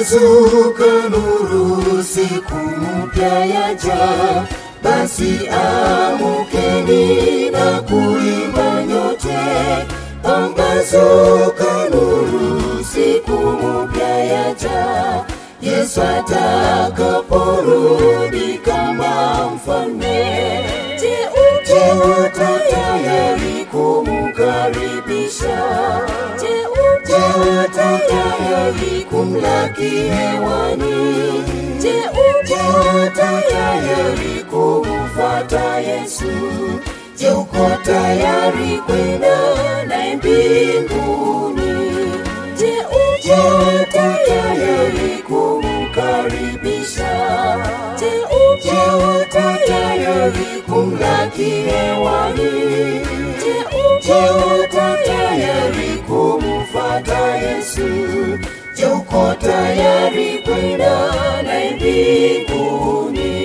pambazuka nuru, siku mpya yaja. Basi amukeni na kuimba nyote, pambazuka nuru, siku mpya yaja. Yesu atakaporudi kama mfalme, je, uko tayari kumkaribisha? Je, uko tayari kumlaki hewani? Je, uko tayari kumfuata Yesu? Je, uko tayari kwenda naye mbinguni? Je, uko tayari kumkaribisha? Je, uko tayari kumlaki hewani? Je, uko tayari kumfuata Yesu? Je, uko tayari kwenda naye mbinguni?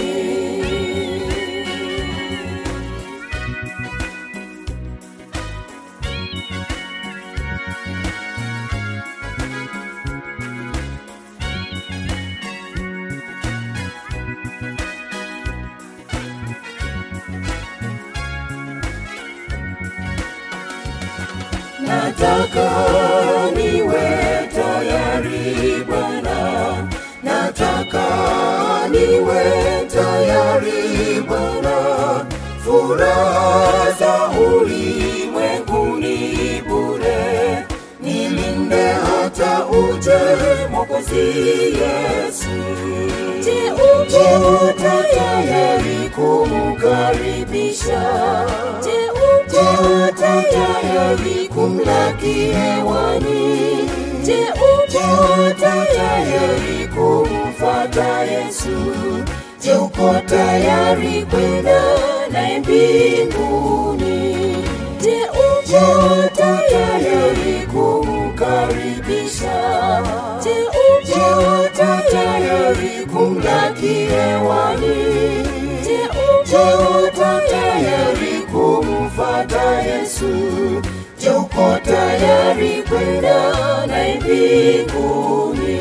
Nataka niwe tayari Bwana, nataka niwe tayari Bwana. Furaha za ulimwenguni bure, nilinde hata uje Mwokozi Yesu. Je, uko tayari kumkaribisha? Je, uko tayari kumlaki hewani? Je, uko tayari kumfuata Yesu? Je, uko tayari kwenda naye mbinguni? Je, uko tayari kumkaribisha? Je, uko tayari kumlaki hewani? Je, uko tayari kumfuata Yesu? Je, uko tayari kwenda naye mbinguni?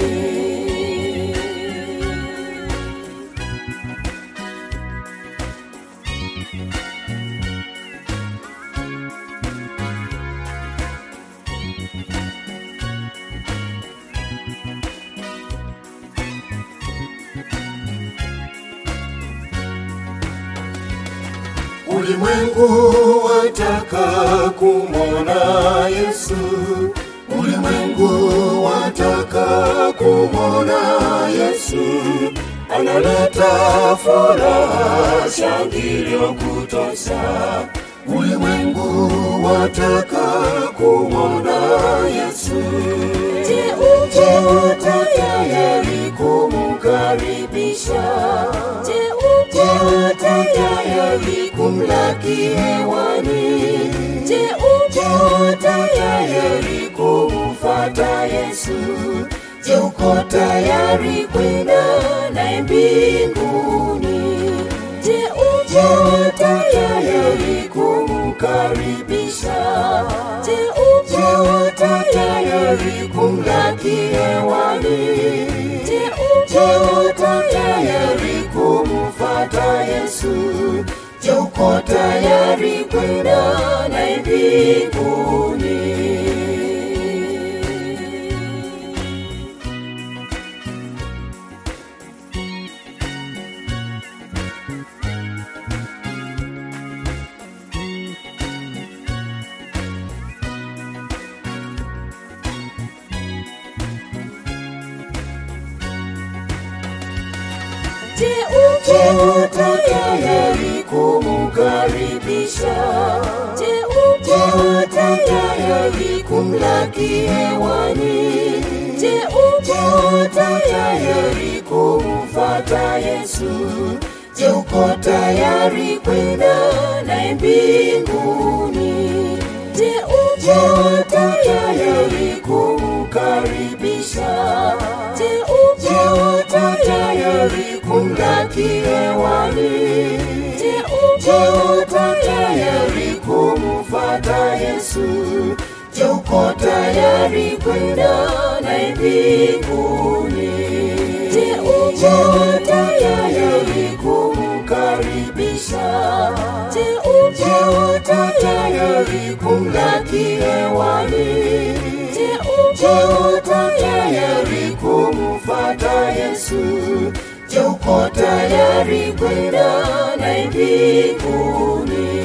Ulimwengu wataka kumwona Yesu, ulimwengu wataka kumwona Yesu, analeta furaha, shangilio kutosha. Ulimwengu wataka kumwona Yesu. Je, uko tayari kumkaribisha? Je, uko tayari kumlaki hewani? Je, uko tayari kumfuata Yesu? Je, uko tayari kwenda naye mbinguni? Je, uko tayari kumkaribisha? Je, uko tayari kumlaki hewani? Je, uko tayari kumfuata Yesu? Je, uko tayari kwenda naye mbinguni? Je, uko tayari kumkaribisha? Je, uko tayari kumlaki hewani? Je, uko tayari kumfuata Yesu? Je, uko tayari kwenda naye mbinguni? Je, uko tayari kumkaribisha? Je, uko tayari kumlaki hewani? Je, uko tayari kumfuata Yesu? Je, uko uko tayari kwenda naye mbinguni? Je, uko tayari kumkaribisha? Je, uko tayari kumlaki hewani? Je, uko tayari kumfuata Yesu? Je, uko tayari kwenda naye mbinguni?